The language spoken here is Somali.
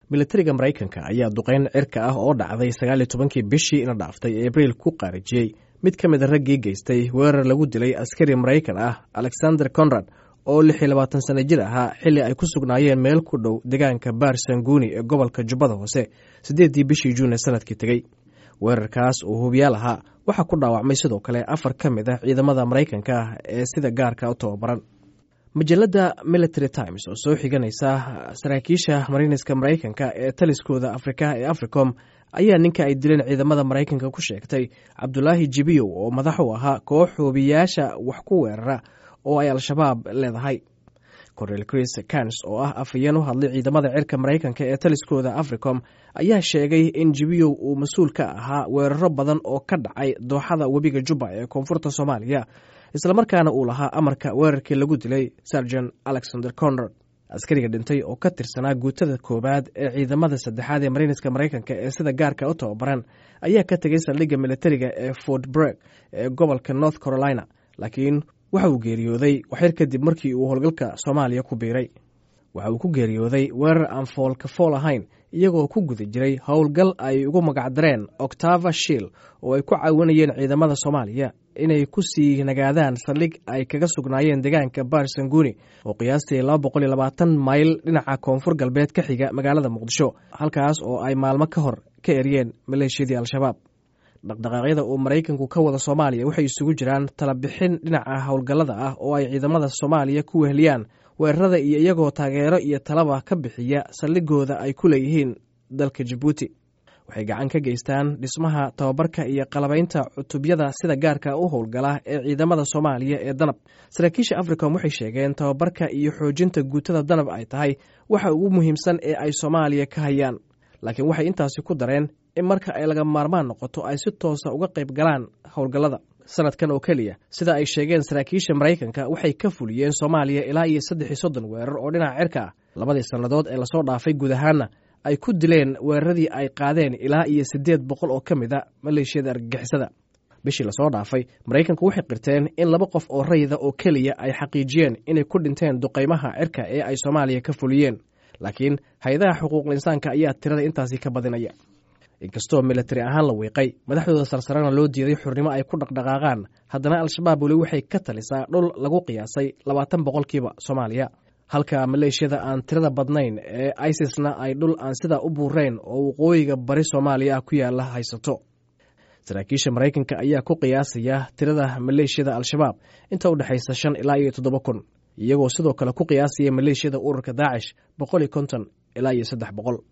militariga maraykanka ayaa duqeyn cirka ah oo dhacday sagaal iyo tobankii bishii ina dhaaftay abriil ku qaarijiyey mid ka mid a raggii geystay weerar lagu dilay askari maraykan ah alexander conrad oo lix iyo labaatan sana jir ahaa xilli ay ku sugnaayeen meel ku dhow deegaanka baar sanguni ee gobolka jubbada hoose siddeeddii bishii juun ee sanadkii tegey weerarkaas oo hubiyaal ahaa waxaa ku dhaawacmay sidoo kale afar ka mid ah ciidamada maraykanka ah ee sida gaarka u tababaran majalada military times oo soo xiganaysa saraakiisha mariiniska maraykanka ee taliskooda afrika ee africom ayaa ninka ay dileen ciidamada maraykanka ku sheegtay cabdulaahi jibiyow oo madax u ahaa koox hoobiyaasha wax ku weerara oo ay al-shabaab leedahay cornel chris kans oo ah afhayeen u hadlay ciidamada cirka maraykanka ee taliskooda africom ayaa sheegay in jibiyow uu mas-uul ka ahaa weeraro badan oo ka dhacay dooxada webiga jubba ee koonfurta soomaaliya islamarkaana uu lahaa amarka weerarkii lagu dilay sarjan alexander conrad askariga dhintay oo ka tirsanaa guutada koowaad ee ciidamada saddexaad ee mariiniska maraykanka ee sida gaarka u tababaran ayaa ka tegay saldhigga militariga ee fort breg ee gobolka north carolina laakiin waxa uu geeriyooday waxyar kadib markii uu howlgalka soomaaliya ku biiray waxa uu ku geeriyooday weerar aan foolka fool ahayn iyagoo ku guda jiray howlgal ay ugu magacdareen octava shiil oo ay ku caawinayeen ciidamada soomaaliya inay ku sii nagaadaan saldhig ay kaga sugnaayeen deegaanka baar sanguni oo qiyaastii laba boqol iyo labaatan mayl dhinaca koonfur galbeed ka xiga magaalada muqdisho halkaas oo ay maalmo ka hor ka eryeen maleeshiyadii al-shabaab dhaqdhaqaaqyada uu maraykanku ka wada soomaaliya waxay isugu jiraan talabixin dhinaca howlgallada ah oo ay ciidamada soomaaliya ku weheliyaan weerarada iyo iyagoo taageero iyo talaba ka bixiya saldhigooda ay ku leeyihiin dalka jabuuti waxay gacan ka geystaan dhismaha tababarka iyo qalabaynta cutubyada sida gaarka u howlgala ee ciidamada soomaaliya ee danab saraakiisha africom waxay sheegeen tababarka iyo xoojinta guutada danab ay tahay waxa ugu muhiimsan ee ay soomaaliya ka hayaan laakiin waxay intaasi ku dareen in marka ay laga maarmaan noqoto ay si toosa uga qayb galaan howlgallada sanadkan oo keliya sida ay sheegeen saraakiisha maraykanka waxay ka fuliyeen soomaaliya ilaa iyo saddex iyo soddon weerar oo dhinaca cirka ah labadii sannadood ee lasoo dhaafay guud ahaanna ay ku dileen weeraradii ay qaadeen ilaa iyo siddeed boqol oo ka mid a maleeshiyada argagixisada bishii lasoo dhaafay maraykanku waxay qirteen in laba qof oo rayida oo keliya ay xaqiijiyeen inay ku dhinteen duqaymaha cirka ee ay soomaaliya ka fuliyeen laakiin hay-adaha xuquuqul insaanka ayaa tirada intaasi ka badinaya inkastoo militari ahaan la wiiqay madaxdooda sarsarena loo diiday xurnimo ay ku dhaqdhaqaaqaan haddana al-shabaab weli waxay ka talisaa dhul lagu qiyaasay labaatan boqolkiiba soomaaliya halka maleeshiyada aan tirada badnayn ee isisna ay dhul aan sidaa u buurayn oo waqooyiga bari soomaaliya ah ku yaala haysato saraakiisha maraykanka ayaa ku qiyaasaya tirada maleeshiyada al-shabaab inta u dhexaysa shan ilaa iyo toddoba kun iyagoo sidoo kale ku qiyaasaya maleeshiyada ururka daacish boqol iyo konton ilaa iyo saddex boqol